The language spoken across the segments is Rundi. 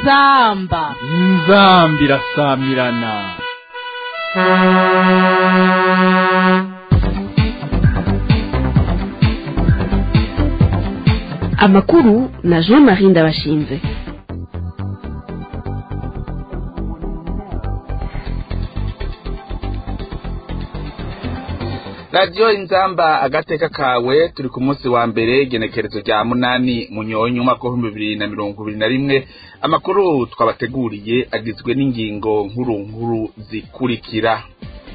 inzamba inzambi irasamirana amakuru na jean marie ndabashinze radiyo inzamba agateka kawe turi ku munsi wa mbere genekerezo rya munani munyonyi umwaka w'ibihumbi bibiri na mirongo ibiri na rimwe amakuru twabateguriye agizwe n'ingingo nkuru nkuru zikurikira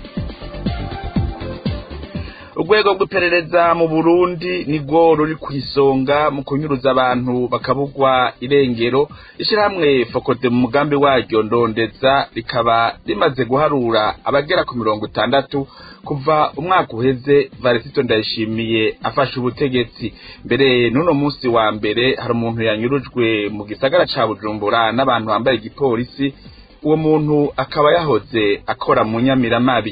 urwego rw'iperereza mu burundi nirwo ruri ku isonga mu kunyuruza abantu bakabugwa irengero ishyirahamwe fokode mu mugambi waryo ndondeza rikaba rimaze guharura abagera ku mirongo itandatu kuva umwaka uheze varisito ndayishimiye afashe ubutegetsi mbere n'uno munsi wa mbere hari umuntu yanyurujwe mu gisagara ca bujumbura n'abantu bambaye igipolisi uwo muntu akaba yahoze akora mu nyamiramabi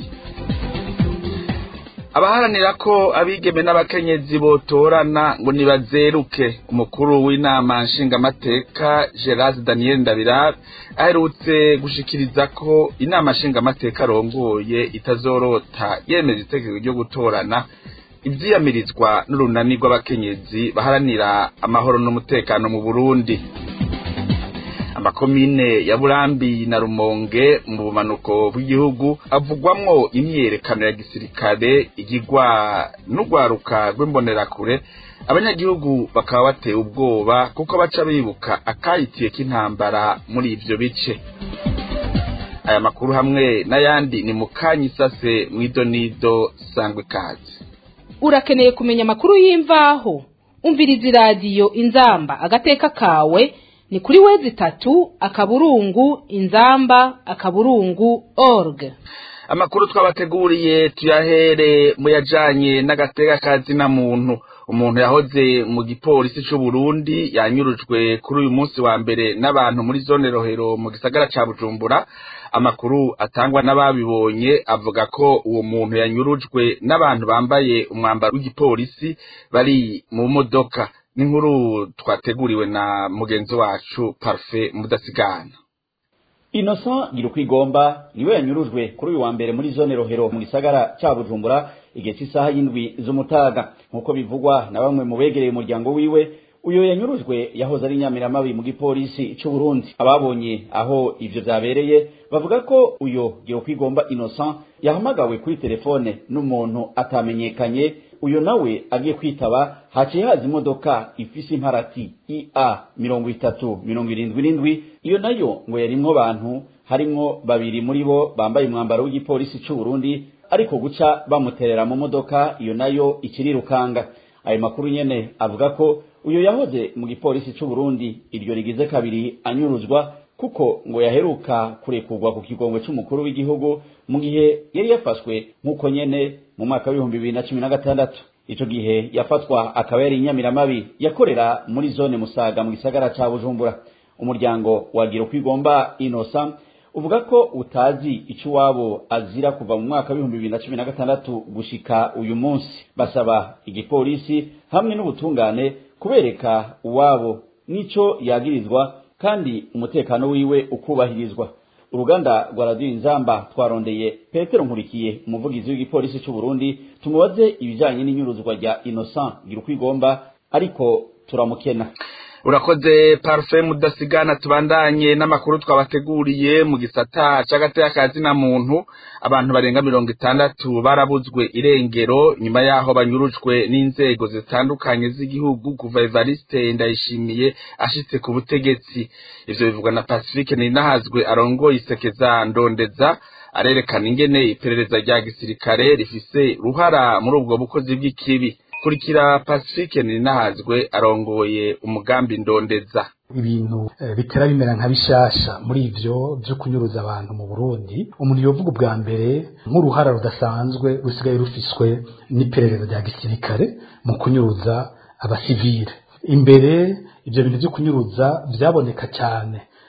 abaharanira ko abigeme n'abakenyezi botorana ngo nibazeruke umukuru w'inama nshingamateka gerard daniel ndabirab aherutse gushikiriza ko inama nshingamateka arongoye itazorota yemeza itegeko ryo gutorana ivyiyamirizwa n'urunani rw'abakenyezi baharanira amahoro n'umutekano mu burundi amakomine ya burambi na rumonge mu bumanuko bw'igihugu avugwamwo imyiyerekano ya gisirikare igirwa n'urwaruka rw'imbonerakure abanyagihugu bakaba batewe ubwoba kuko baca bibuka akayitiye k'intambara muri ivyo bice aya makuru hamwe n'ayandi ni mu kanya isase mw'idonido sangwa ikaze urakeneye kumenya amakuru y'imvaho umviriza iradiyo inzamba agateka kawe ni kuri wezi itatu akaburungu inzamba akaburungu org amakuru twabateguriye tuyahere mu yajanye n'agateka kazina muntu umuntu yahoze mu gipolisi c'u Burundi yanyurujwe kuri uyu munsi wa mbere n'abantu muri zone rohero mu gisagara ca Bujumbura amakuru atangwa n'ababibonye avuga ko uwo muntu yanyurujwe n'abantu bambaye umwambaro w'igipolisi bari mu modoka n'inkuru twateguriwe na mugenzi wacu Parfait Mudasigana Innocent Girukwigomba niwe yanyurujwe kuri uyu wa mbere muri zone rohero mu gisagara ca Bujumbura igihe cy'isaha y'indwi z'umutaga nk'uko bivugwa na bamwe mu begereye umuryango wiwe uyo yanyurujwe yahoze ari nyamiramabi mu gipolisi c'u Burundi ababonye aho ivyo vyabereye bavuga ko uyo Girukwigomba Innocent yahamagawe kuri telefone n'umuntu atamenyekanye uyo nawe agiye kwitaba haciye haza imodoka ifise imparati ia mirongo itatu mirongo irindwi n'indwi iyo nayo ngo yarimwo bantu harimwo babiri muri bo bambaye umwambaro w'igipolisi c'u Burundi ariko guca bamuterera mu modoka iyo nayo ikirirukanga ayo makuru nyene avuga ko uyo yahoze mu gipolisi c'u Burundi iryo rigize kabiri anyuruzwa kuko ngo yaheruka kurekurwa ku kigongwe c'umukuru w'igihugu mu gihe yari yafashwe nk'uko nyene mu mwaka w'ibihumbi bibiri na cumi na gatandatu ico gihe yafatwa akaba yari inyamiramabi yakorera muri zone musaga mu gisagara ca bujumbura umuryango wagira kwigomba inosa uvuga ko utazi ico iwabo azira kuva mu mwaka w'ibihumbi bibiri na cumi na gatandatu gushika uyu munsi basaba igipolisi hamwe n'ubutungane kubereka uwabo n'ico yagirizwa kandi umutekano wiwe ukubahirizwa uruganda rwa radiyo inzamba twarondeye petero nkurikiye umuvugizi w'igipolisi c'u Burundi tumubaze ibijanye n'inyuruzwa rya Innocent Girukwigomba ariko turamukena urakoze parufe mudasigana tubandanye n'amakuru twabateguriye mu gisata c'agateka kazina muntu abantu barenga mirongo itandatu barabuzwe irengero nyuma yaho banyurujwe n'inzego zitandukanye z'igihugu kuva evariste ndayishimiye ashitse ku butegetsi ivyo bivugwa na pacifique ninahazwe arongoye isekeza ndondeza arerekana ingene iperereza rya gisirikare rifise ruhara muri ubwo bukozi bw'ikibi kurikira pacifique ninahazwe arongoye umugambi ndondeza ibintu bitera bimera nka bishasha muri ivyo vyo kunyuruza abantu mu Burundi umuntu yovuga ubwa mbere nk'uruhara rudasanzwe rusigaye rufiswe n'iperereza rya gisirikare mu kunyuruza abasivile imbere ivyo bintu vyo kunyuruza vyaboneka cyane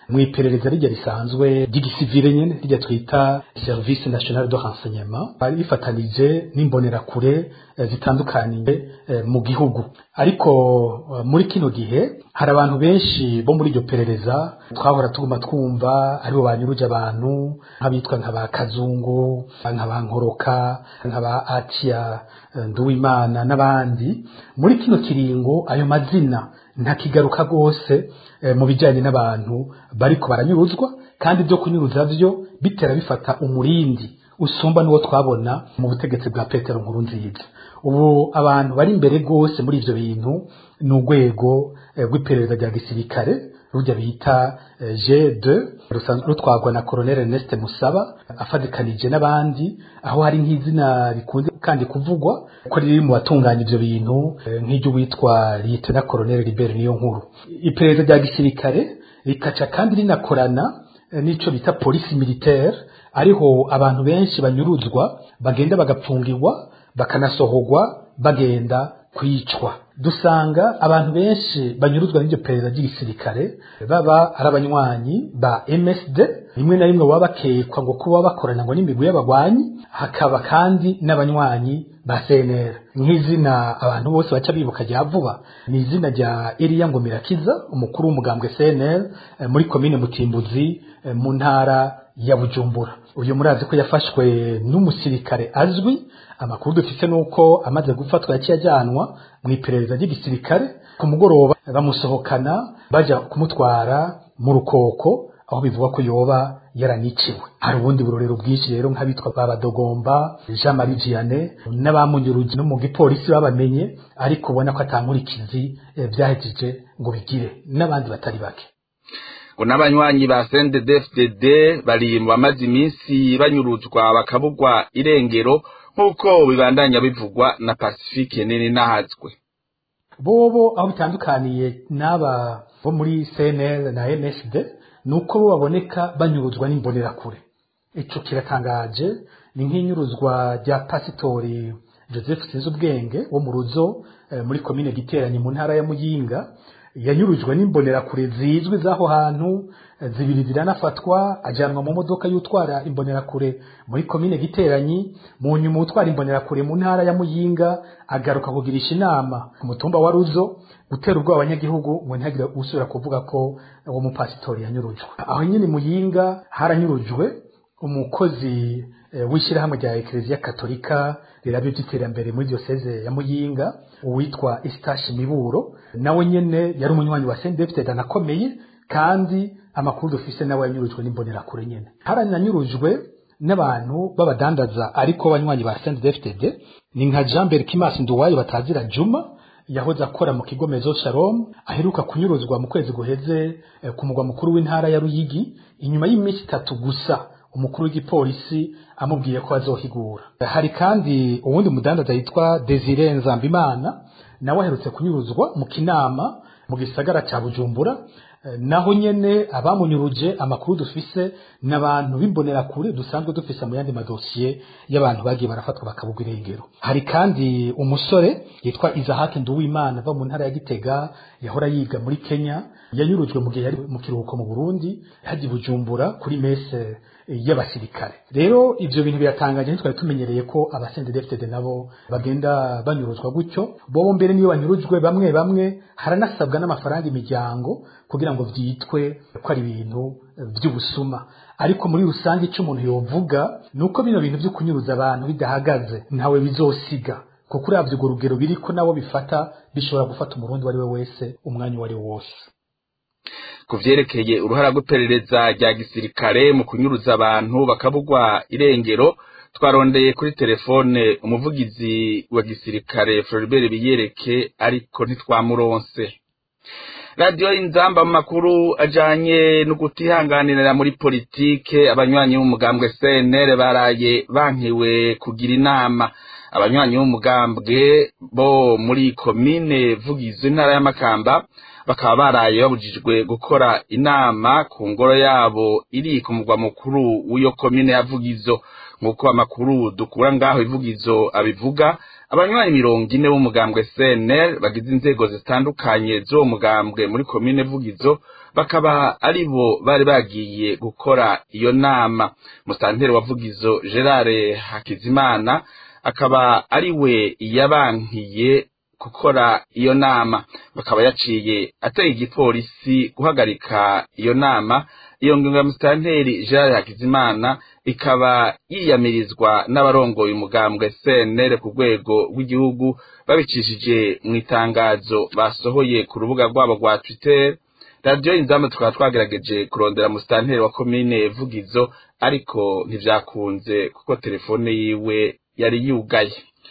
mu iperereza rijya risanzwe ry'igisivile nyene rijya twita service national de renseignement bari bifatanije n'imbonerakure eh, zitandukaniye eh, mu gihugu ariko eh, muri kino gihe hari abantu benshi bo muri iryo perereza twahora tuguma twumva aribo banyuruje abantu nk'abitwa nka ba kazungu nka ba nkoroka nka ba atiya eh, nduwimana n'abandi muri kino kiringo ayo mazina ntakigaruka rwose eh, mu bijyanye n'abantu bariko baranyuruzwa kandi ibyo kunyuruza byo bitera bifata umurindi usumba n'uwo twabona mu butegetsi bwa petero nkuru nziza ubu abantu bari imbere rwose muri ivyo bintu ni urwego eh, rw'iperereza rya gisirikare rujya bita eh, G2 rusanzwe rutwagwa na Colonel Ernest Musaba afadikanije n'abandi aho hari nk'izina rikunze kandi kuvugwa ko riri mu batunganya ivyo bintu eh, nk'iryo witwa Lieutenant Colonel Libert niyo nkuru iperereza rya gisirikare rikaca kandi rinakorana eh, n'ico bita police militaire ariho abantu benshi banyuruzwa bagenda bagapfungirwa bakanasohorwa bagenda kwicwa dusanga abantu benshi banyuruzwa n'iryo perereza ry'igisirikare baba ari abanywanyi ba MSD rimwe na rimwe baba bakekwa ngo kuba bakorana ngo n'imigwi y'abagwanyi hakaba kandi n'abanywanyi ba CNL nk'izina abantu bose baca bibuka rya vuba ni izina rya Elia Ngomirakiza umukuru w'umugambwe CNL eh, muri komine Mutimbuzi eh, mu ntara ya Bujumbura uyu murazi ko yafashwe n'umusirikare azwi amakuru dufite nuko amaze gufatwa yaciye ajyanwa mu iperereza ry'igisirikare ku mugoroba bamusohokana baja kumutwara mu rukoko aho bivuga ko yoba yaraniciwe hari ubundi burorero bwinshi rero nk'abitwa babadogomba Jean Marie Vianney n'abamunyurugi no mu gipolisi babamenye ariko ubona ko atankurikizi eh, byahejeje ngo bigire n'abandi batari bake ngo n'abanywanyi ba CNDD-FDD bari mu bamaze iminsi banyuruzwa bakabugwa irengero nk'uko bibandanya bivugwa na Pacifique nini nahazwe bobo aho bitandukaniye n'aba bo muri CNL na MSD nuko bo baboneka banyuruzwa n'imbonerakure ico kiratangaje ni nk'inyuruzwa rya pasitori Joseph Sinzubwenge wo mu ruzo eh, muri komine Giteranye mu ntara ya Muyinga yanyurujwe n'imbonerakure zizwi z'aho hantu eh, zibiri ziranafatwa ajyanwa mu modoka y'utwara imbonerakure muri komine Giteranyi mu nyuma utwara imbonerakure mu ntara ya Muyinga agaruka kugirisha inama ku mutumba wa Ruzo gutera ubwoba abanyagihugu ngo ntihagire usubira kuvuga ko uwo mupasitori yanyurujwe aho nyine Muyinga haranyurujwe umukozi eh, w'ishyirahamwe rya Eklezia Katolika rirabyo by'iterambere muri diocese ya Muyinga uwitwa Eustache Miburo nawe nyene yari umunywanyi wa CNDD-FDD anakomeye kandi amakuru dufise nawe yanyurujwe n'imbonerakure nyene haranyanyurujwe n'abantu b'abadandaza ariko banywanyi ba CNDD-FDD ni nka Jean Berkimas Nduwayo batazira Juma yahoze akora mu kigo Mezo Shalom aheruka kunyuruzwa mu kwezi guheze eh, ku mugwa mukuru w'intara ya Ruyigi inyuma y'iminsi itatu gusa umukuru w'igipolisi amubwiye ko azohigura hari kandi uwundi mudandaza yitwa Desire Nzambimana nawe aherutse kunyuruzwa mu kinama mu gisagara ca Bujumbura Eh, naho nyene abamunyuruje amakuru dufise n'abantu b'imbonerakure dusanzwe dufise mu yandi madosiye y'abantu bagiye barafatwa bakabugwa irengero hari kandi umusore yitwa Isaac Nduwimana ava mu ntara ya Gitega yahora yiga muri Kenya yanyurujwe mu gihe yari mu kiruhuko mu Burundi haji Bujumbura kuri mese y'abasirikare rero ivyo bintu biratangaje ntitwari tumenyereye ko abasendedefted nabo bagenda banyuruzwa gutyo bobo mbere niyo banyurujwe bamwe bamwe haranasabwa n'amafaranga imiryango kugira ngo vyitwe ko ari ibintu vy'ubusuma ariko muri rusange ico umuntu yovuga nuko bino bintu vyo kunyuruza abantu bidahagaze ntawe bizosiga kuko uravye urwo rugero biriko nabo bifata bishobora gufata umurundi uwo ari we wese umwanya uwo ari wo wose ku vyerekeye uruhara rw'iperereza rya gisirikare mu kunyuruza abantu bakabugwa irengero twarondeye kuri telefone umuvugizi wa gisirikare Floribert Biyereke ariko ntitwamuronse radiyo inzamba mu makuru ajanye no kutihanganira muri politike abanywanyi b'umugambwe CNL baraye bankiwe kugira inama abanywanyi b'umugambwe bo muri komine vugizo intara y'amakamba bakaba baraye babujijwe gukora inama ku ngoro yabo iri ku mugwa mukuru w'iyo komine ya vugizo nk'uko amakuru dukura ngaho ivugizo abivuga abanywanyi mirongo ine b'umugambwe cnl bagize inzego zitandukanye z'uwo mugambwe muri komine vugizo bakaba ari bo bari bagiye gukora iyo nama musanteri wa vugizo gerard hakizimana akaba ari we yabankiye gukora iyo nama bakaba yaciye ateye igipolisi guhagarika iyo nama iyo ngingo ya musitanteri gerard hakizimana ikaba yiyamirizwa n'abarongoye umugambwe cnl ku rwego rw'igihugu babicishije mu itangazo basohoye ku rubuga rwabo rwa twitter radiyo inzamba tukaba twagerageje kurondera musitanteri wa komine vugizo ariko ntivyakunze kuko telefone yiwe yari yugaye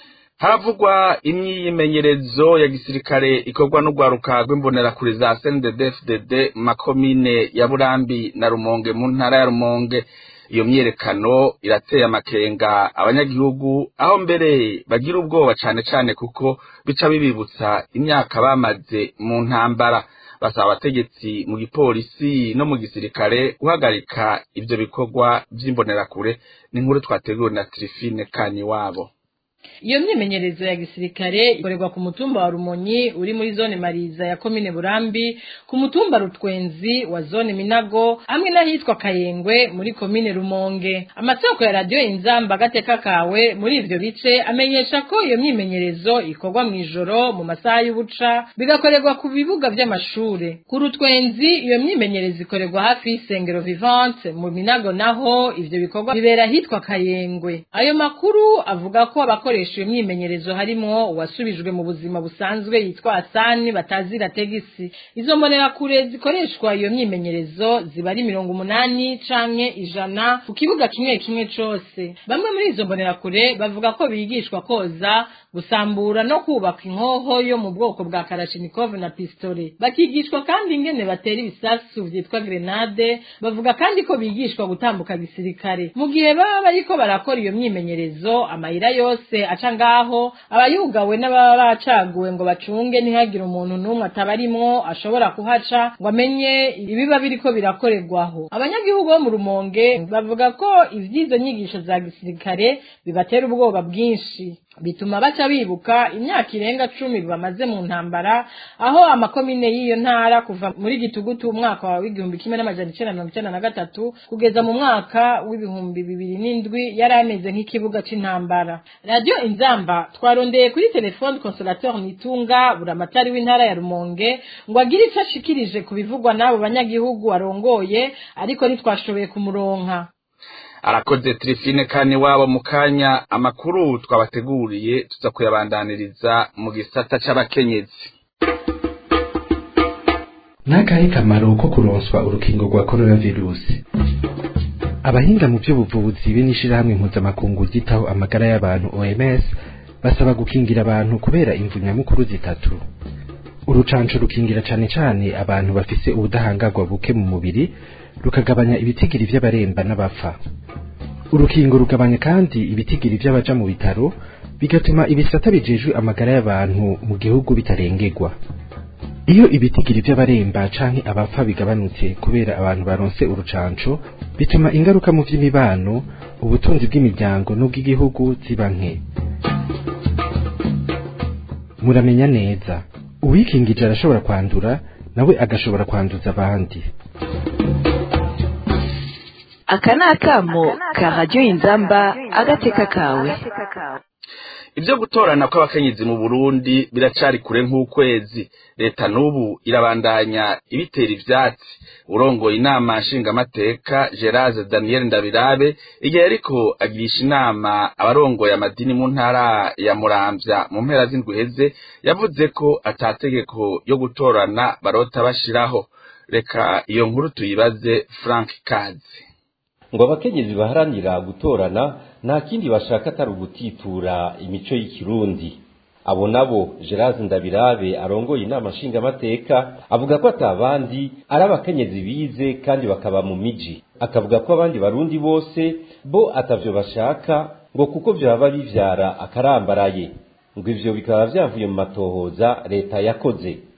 haravugwa imyimenyerezo ya gisirikare ikorwa n'urwaruka rw'imbonerakure za CNDD-FDD mu makomine ya Burambi na Rumonge mu ntara ya Rumonge iyo myerekano irateye amakenga abanyagihugu aho mbere bagira ubwoba cane cane kuko bica bibibutsa imyaka bamaze mu ntambara basaba abategetsi mu gipolisi no mu gisirikare guhagarika ivyo bikorwa vy'imbonerakure n'inkuru twateguwe na Trifine Kaniwabo iyo myimenyerezo ya gisirikare ikorerwa ku mutumba wa rumonyi uri muri zone mariza ya komine burambi ku mutumba rutwenzi wa zone minago hamwe n'ahitwa kayengwe muri komine rumonge amasoko ya radiyo inzamba agateka kawe muri ivyo bice amenyesha ko iyo myimenyerezo ikorwa mu ijoro mu masaha y'ubuca bigakorerwa ku bibuga vy'amashure ku rutwenzi iyo myimenyerezo ikorerwa hafi y'isengero vivante mu minago naho ivyo bikorwa bibera ahitwa kayengwe ayo makuru avuga ko abakoresha iyo myimenyerezo harimwo uwasubijwe mu buzima busanzwe yitwa asani batazira tegisi izo mbonerakure zikoreshwa iyo myimenyerezo ziba ari mirongo umunani canke ijana ku kibuga kimwe kimwe cose bamwe muri izo mbonerakure bavuga ko bigishwa koza gusambura no kubaka inkoho yo mu bwoko bwa karashinikov na pistole bakigishwa kandi ingene batera ibisasu vyitwa grenade bavuga kandi ko bigishwa gutambuka gisirikare mu gihe baba bariko barakora iyo myimenyerezo amayira yose aca ngaho abayugawe n'ababa bacaguwe ngo bacunge ntihagire umuntu n'umwe atabarimwo ashobora kuhaca ngo amenye ibiba biriko birakorerwaho abanyagihugu bo mu rumonge bavuga ko ivy'izo nyigisho za gisirikare bibatera ubwoba bwinshi bituma baca bibuka imyaka irenga cumi bamaze mu ntambara aho amakomine y'iyo ntara kuva muri gitugutu umwaka wa w'igihumbi kimwe n'amajana icenda mirongo icenda na gatatu kugeza mu mwaka w'ibihumbi bibiri n'indwi yari ameze nk'ikibuga c'intambara radiyo inzamba twarondeye kuri telefone consolateur nitunga buramatari w'intara ya rumonge ngo agire ico ashikirije ku bivugwa n'abo banyagihugu arongoye ariko ntitwashoboye kumuronka arakoze Trifine kani wabo mu kanya amakuru twabateguriye tuza kuyabandaniriza mu gisata c'abakenyezi n'akahe kamaro ko kuronswa urukingo rwa coronavirusi abahinga mu by'ubuvuzi be n'ishirahamwe mpuzamakungu ryitaho amagara y'abantu OMS basaba gukingira abantu kubera imvu nyamukuru zitatu urucanco rukingira cane cane abantu bafise ubudahangarwa buke mu mubiri rukagabanya ibitigiri vy'abaremba n'abapfa urukingo rugabanya kandi ibitigiri vy'abaja mu bitaro bigatuma ibisata bijejwe amagara y'abantu mu gihugu bitarengerwa iyo ibitigiri vy'abaremba canke abapfa bigabanutse kubera abantu baronse urucanco bituma ingaruka mu vy'imibano ubutunzi bw'imiryango n'ubw'igihugu ziba nke muramenya neza uwikingije arashobora kwandura nawe agashobora kwanduza abandi aka ni akamo ka radiyo inzamba agateka kawe ibyo gutorana kw'abakenyezi mu burundi biracari kure nk'ukwezi leta n'ubu irabandanya ibitera ivyatsi urongoye inama nshingamateka gerard daniel ndabirabe igihe yariko agirisha inama abarongoye amadini mu ntara ya muramvya mu mpera z'indwi iheze yavuze ko atategeko yo gutorana barota bashiraho reka iyo nkuru tuyibaze frank kazi ngo abakenyezi baharanira gutorana nta kindi bashaka atari ugutitura imico y'ikirundi abo nabo gerard ndabirabe arongoye inama nshingamateka avuga ko atabandi ari abakenyezi bize kandi bakaba mu miji akavuga ko abandi barundi bose bo atavyo bashaka ngo kuko vyaba bivyara akarambaraye ngo ivyo bikaba vyavuye mu matohoza leta yakoze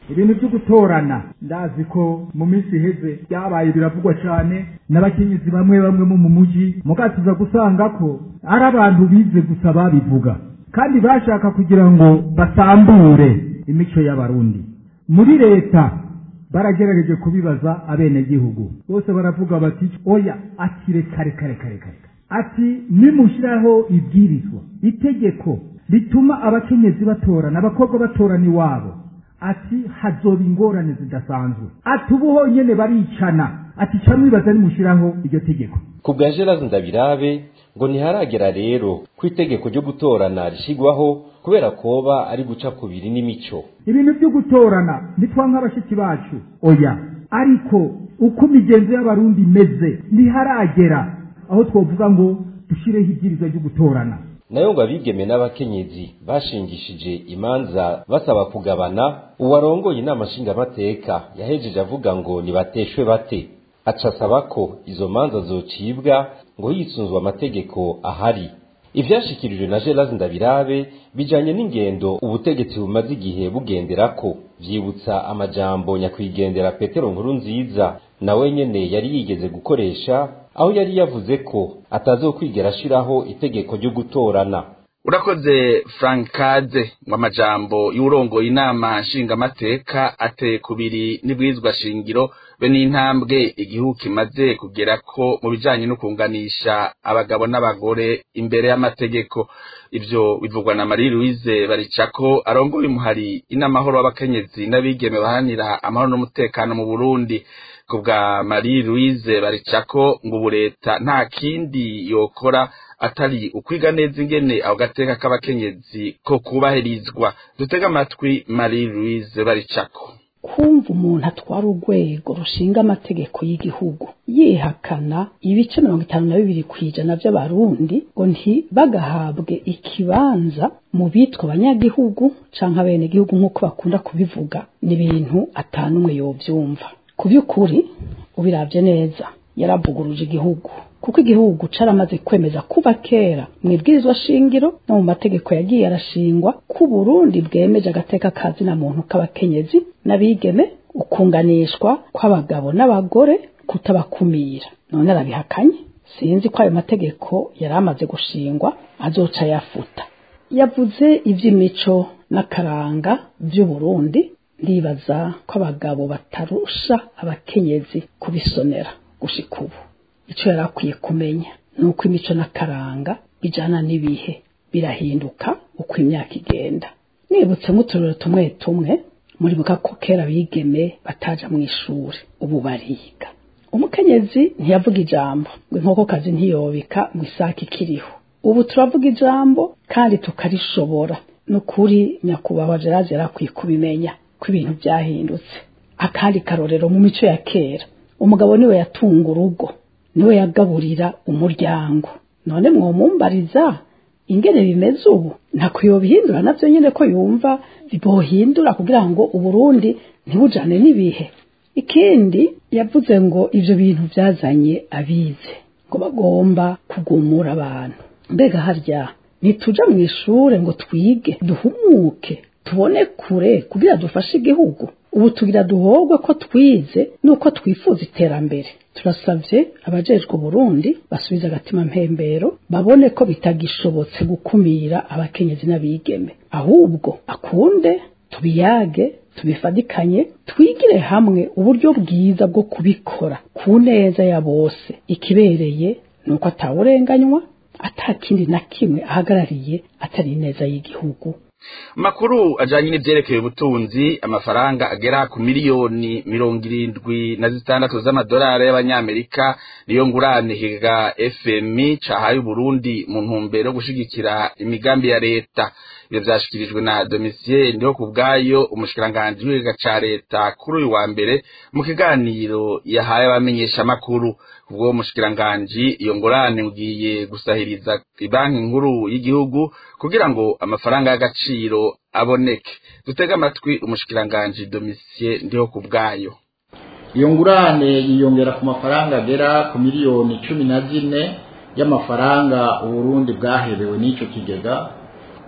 ibintu byo gutorana ndazi ko mu minsi iheze byabaye biravugwa cyane n'abakenyezi bamwe bamwe bo mu mujyi mugatuza gusanga ko ari abantu bize gusa babivuga kandi bashaka kugira ngo basambure imico y'abarundi muri leta baragerageje kubibaza abenegihugu bose baravuga bati oya ati reka reka reka reka ati nimushyiraho ibwirizwa itegeko rituma abakenyezi batorana abakobwa batorana iwabo ati hazoba ingorane zidasanzwe ati ubu honyine baricana ati ca mwibaza nimushyiraho iryo tegeko ku bwa gerard ndabirabe ngo ntiharagera rero ko itegeko ryo gutorana rishyirwaho kubera koba ari guca kubiri n'imico ibintu byo gutorana nitwa nk'abashiki bacu oya ariko uko imigenzo y'abarundi imeze ntiharagera aho twavuga ngo dushyireho ibyirizwa ryo gutorana nayo ngo abigeme n'abakenyezi bashingishije imanza basaba kugabana uwarongoye inama nshingamateka yahejeje avuga ngo nibateshwe bate aca asaba ko izo manza zocibwa ngo hisunzwe amategeko ahari ivyashikirijwe na Gerard Ndabirabe bijanye n'ingendo ubutegetsi bumaze igihe bugenderako vyibutsa amajambo nyakwigendera Petero Nkuru nziza nawe nyene yari yigeze gukoresha aho yari yavuze ko atazokwigera ashiraho itegeko ryo gutorana urakoze frankade ngo amajambo y'urongoye inama nshingamateka ateye kubiri n'ibwirizwa shingiro be n'intambwe igihugu kimaze kugera ko mu bijanye no kunganisha abagabo n'abagore imbere y'amategeko ivyo bivugwa na Marie Louise baricako arongoye umuhari inamahoro w'abakenyezi n'abigeme bahanira amahoro n'umutekano mu Burundi kubwa Marie Louise baricako ngo ubu leta nta kindi yokora atari ukwiga neza ingene aho gateka k'abakenyezi ko kubahirizwa dutega amatwi Marie Louise baricako kumva umuntu atwara urwego rushinga amategeko y'igihugu yihakana ibice mirongo itanu na bibiri ku ijana by'abarundi ngo ntibagahabwe ikibanza mu bitwa abanyagihugu canke abenegihugu nk'uko bakunda kubivuga ni ibintu atanumwe yovyumva ku by'ukuri ubiravye neza yaravuguruje igihugu kuko igihugu caramaze kwemeza kuba kera mu ibwirizwa shingiro no mu mategeko yagiye arashingwa ko Burundi bwemeje agateka kazi na muntu k'abakenyezi n'abigeme ukunganishwa kw'abagabo n'abagore kutabakumira none arabihakanye sinzi ko ayo mategeko yari amaze gushingwa azoca yafuta yavuze ivy'imico n'akaranga vy'uburundi ndibaza ko abagabo batarusha abakenyezi kubisonera gushika ubu icyo yari akwiye kumenya ni uko imico n'akaranga bijyana n'ibihe birahinduka uko imyaka igenda nibutse nk'uturero tumwe tumwe muribuka ko kera bigeme bataja mu ishuri ubu bariga umukenyezi ntiyavuga ijambo ngo inkokokazi ntiyobika ngo isake ikiriho ubu turavuga ijambo kandi tukarishobora ni ukuri nyakubahwa gerard yari akwiye kubimenya ko ibintu byahindutse akandi karorero mu mico ya kera umugabo niwe yatunga urugo niwe yagaburira umuryango none mwomumbariza ingene bimeze ubu ntako yobihindura navyo nyene ko yumva bohindura kugira ngo uburundi ntibujane n'ibihe ikindi yavuze ngo ivyo bintu vyazanye abize ngo bagomba kugumura abantu mbega harya ntituja mu ishure ngo twige duhumuke tubone kure kugira dufashe igihugu ubu tugira duhogwe ko twize nuko twifuza iterambere turasavye abajejwe Burundi basubiza agatima mpembero babone ko bitagishobotse gukumira abakenyezi n'abigeme ahubwo akunde tubiyage tubifadikanye twigire hamwe uburyo bwiza bwo kubikora ku neza ya bose ikibereye nuko atawurenganywa atakindi na kimwe ahagarariye atari neza y'igihugu makuru ajanye n'ivyerekeye ubutunzi amafaranga agera ku miliyoni mirongo irindwi na zitandatu z'amadolari y'abanyamerika niyo ngurane higa fmi cahaye uburundi mu ntumbero yo gushigikira imigambi ya leta ivyo vyashikirijwe na domisiye ndiho ku bwayo umushikiranganji w'igiga ca leta kuri uyu wa mbere mu kiganiro yahaye abamenyeshamakuru ubwo mushikiranganji iyo ngurane ngiye gusahiriza ibanki nkuru y'igihugu kugira ngo amafaranga y'agaciro aboneke dutege amatwi umushikiranganji domisiye ndiho ku bwayo iyo ngurane yiyongera ku mafaranga agera ku miliyoni cumi na zine y'amafaranga uburundi bwaherewe n'icyo kigega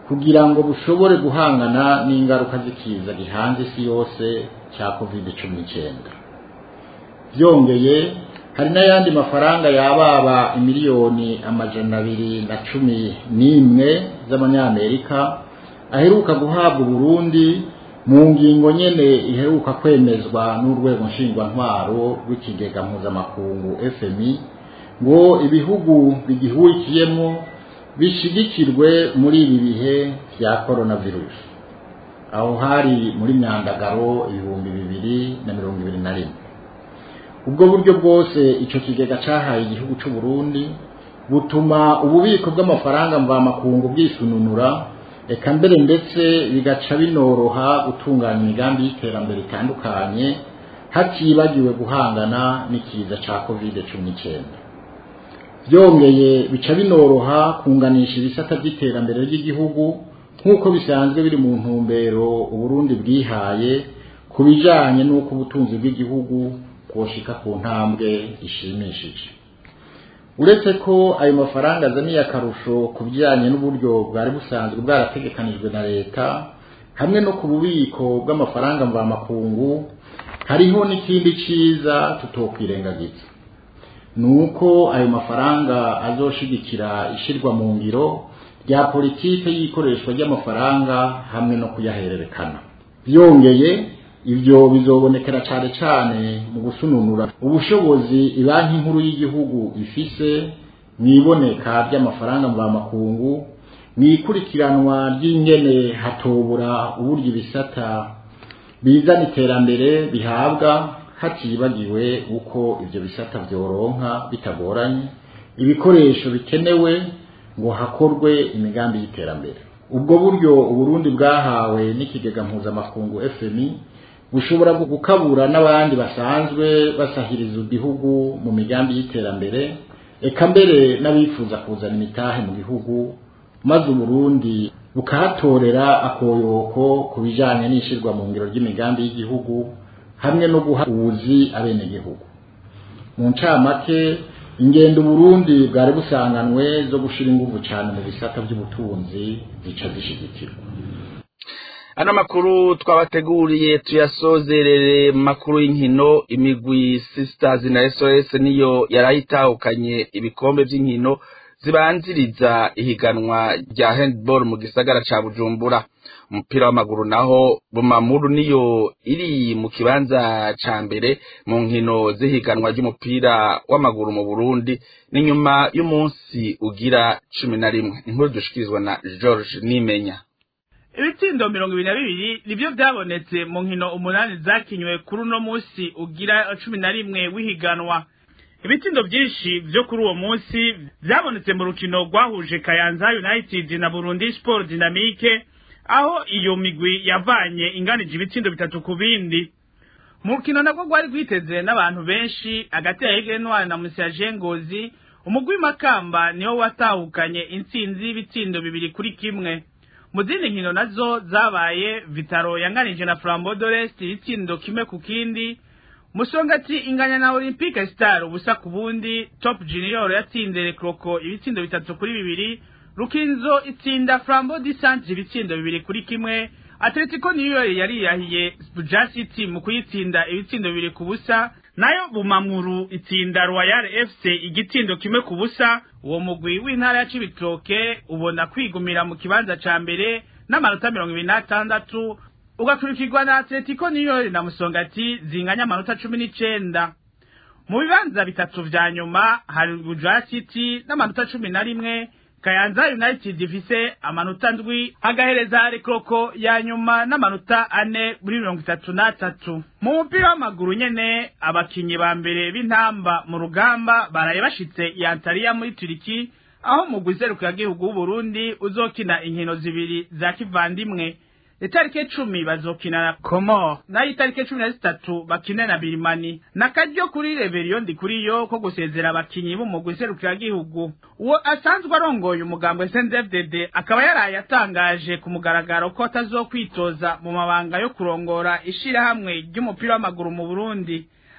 kugira ngo bushobore guhangana n'ingaruka z'ikiza gihanze isi yose cya covid cumi n'icyenda byongeye hari n'ayandi mafaranga yababa imiliyoni amajana abiri na cumi n'imwe z'amanyamerika aheruka guhabwa Burundi mu ngingo nyene iheruka kwemezwa n'urwego nshingwantwaro rw'ikigega mpuzamakungu FMI ngo ibihugu bigihurikiyemo bishigikirwe muri ibi bihe bya coronavirus aho hari muri myandagaro ibihumbi bibiri na mirongo ibiri na rimwe ubwo buryo bwose ico kigega cahaye igihugu c'u Burundi butuma ububiko bw'amafaranga mvamakungu bwisununura eka mbere ndetse bigaca binoroha gutunganya imigambi y'iterambere itandukanye hatibagiwe guhangana n'ikiza ca covid cumi n'icyenda byongeye bica binoroha kunganisha ibisata by'iterambere ry'igihugu nk'uko bisanzwe biri mu ntumbero uburundi bwihaye ku bijanye n'uko ubutunzi bw'igihugu bwoshika ku ntambwe ishimishije uretse ko ayo mafaranga azaniye akarusho ku bijyanye n'uburyo bwari busanzwe bwarategekanijwe na leta hamwe no ku bubiko bw'amafaranga mvamakungu hariho n'ikindi cyiza tutokwirengagiza ni uko ayo mafaranga azoshigikira ishyirwa mu ngiro rya politike y'ikoreshwa ry'amafaranga hamwe no kuyahererekana byongeye ibyo bizobonekera cyane cyane mu gusununura ubushobozi banki nkuru y'igihugu ifise mu iboneka ry'amafaranga mvamakungu mu ikurikiranwa ry'ingene hatobura uburyo ibisata bizana iterambere bihabwa hatibagiwe uko ibyo bisata byoronka bitagoranye ibikoresho bikenewe ngo hakorwe imigambi y'iterambere ubwo buryo uburundi bwahawe n'ikigega mpuzamakungu fmi bushobora gukabura n'abandi basanzwe basahiriza igihugu mu migambi y'iterambere eka mbere n'abifuza kuzana imitahe mu gihugu maze uburundi bukahatorera akoyoko ku bijyanye n'ishyirwa mu ngiro ry'imigambi y'igihugu hamwe no guha ubuzi abenegihugu mu ncamake ingendo Burundi bwari busanganwe zo gushira ingufu cyane mu bisata by'ubutunzi zica zishigikirwa ano makuru twabateguriye tuyasozerere mu makuru y'inkino imigwi sisters na sos niyo yarayitahukanye ibikombe by'inkino zibanziriza ihiganwa rya handball mu gisagara ca bujumbura umupira w'amaguru naho bumamuru niyo iri mu kibanza ca mbere mu nkino z'ihiganwa ry'umupira w'amaguru mu burundi ni nyuma y'umunsi ugira cumi na rimwe inkuru dushikirizwa na george nimenya ibitsindo mirongo ibiri na bibiri nibyo byabonetse mu nkino umunani zakinywe kuri uno munsi ugira cumi na rimwe w'ihiganwa ibitsindo byinshi byo kuri uwo munsi byabonetse mu rukino rwahuje kayanza united na burundi sport dynamique aho iyo migwi yavanye inganije ibitsindo bitatu ku bindi mu rukino nabwo rwari rwiteze n'abantu benshi hagati ya Aigle Noir na Musiaje Ngozi umugwi Makamba niwo watahukanye intsinzi y'ibitsindo bibiri kuri kimwe mu zindi nkino nazo zabaye Vitaro yanganije na Flambeau d'Orest itsindo kimwe ku kindi Musongati inganya na Olympique Star ubusa ku bundi Top Junior yatsinze Rekroko ibitsindo bitatu kuri bibiri Rukinzo itsinda Flambeau d'Isantre ibitsindo bibiri kuri kimwe Atletico New York yari yahiye Buja City mu kuyitsinda ibitsindo bibiri ku busa nayo Bumamuru itsinda Royal FC igitsindo kimwe ku busa uwo mugwi w'intara ya Cibitoke ubona kwigumira mu kibanza ca mbere n'amanota mirongo ibiri n'atandatu ugakurikirwa na Atletico New York na Musongati zinganya amanota cumi n'icenda mu bibanza bitatu vya nyuma hari Buja City n'amanota cumi na rimwe Kayanza United ifise amanota ndwi agahereza Rekroko ya nyuma n'amanota ane muri mirongo itatu n'atatu mu mupira w'amaguru nyene abakinyi ba mbere b'intamba mu rugamba baraye bashitse i Antalya muri Turiki aho mu guserukira gihugu w'Uburundi uzokina inkino zibiri za kivandimwe itariki cumi bazokina na Komor nayo itariki cumi na zitatu bakine na Birimani nakaryo kuri Rebellion ndi kuri yo ko gusezera abakinyi b'umugwi serukiragihugu uwo asanzwe arongoye umugambo SNDFDD akaba yaraye atangaje ku mugaragaro ko atazokwitoza mu mabanga yo kurongora ishirahamwe ry'umupira w'amaguru mu Burundi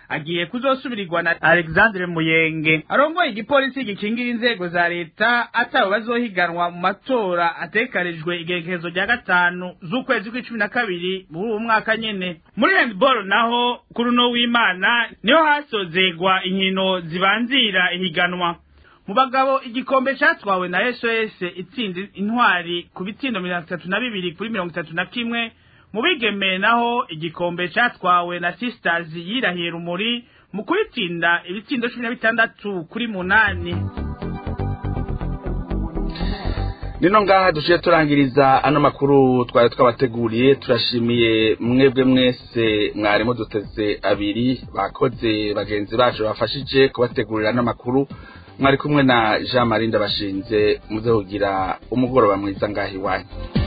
agiye kuzosubirirwa na alexandre muyenge arongoye igipolisi gikingira inzego za leta atabo bazohiganwa mu matora atekanijwe igerekezo rya gatanu z'ukwezi kw'icumi na kabiri muri uwo mwaka nyene muri handball naho kuri uno w'imana niho hasozegwa inkino zibanzira ihiganwa mu bagabo igikombe catwawe na sos itsinda intwari ku bitsindo mirongo itatu na bibiri kuri mirongo itatu na kimwe mu bigeme naho igikombe catwawe na sisters yirahiye rumuri mu kubitsinda ibitsindo cumi na bitandatu kuri munani nino ngaha duciye turangiriza ano makuru twari twabateguriye turashimiye mwebwe mwese mwarimu duteze abiri bakoze bagenzi bacu bafashije kubategurira ano makuru mwari kumwe na jean marie ndabashinze muze kugira umugoroba mwiza ngaho iwanyu